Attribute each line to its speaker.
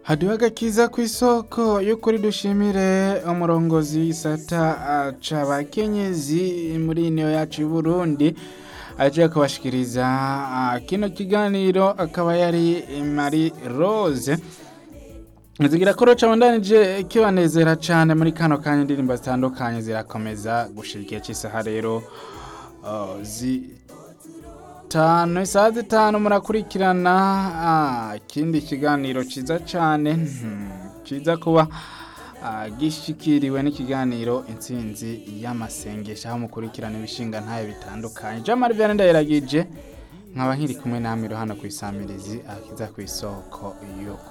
Speaker 1: haduha agakiza ku isoko y'ukuri dushimire umurongozi w'isata ca bakenyezi muri niyo yacu y'uburundi aje kubashikiriza ah, kino kiganiro akaba yari Marie Rose zigira ko roca bandanije kibanezera cyane muri kano kanya indirimbo zitandukanye zirakomeza gushira igihe cy'isaha rero uh, zitanu isaha zitanu murakurikirana ah, ikindi kiganiro ciza cyane hmm, ciza kuba ah, gishikiriwe n'ikiganiro intsinzi y'amasengesho aho mukurikirana ibishinga ntayo bitandukanye jean marie vianney ndayiragije nkaba nkiri kumwe namwe hano ku isamirizi akiza ku isoko yo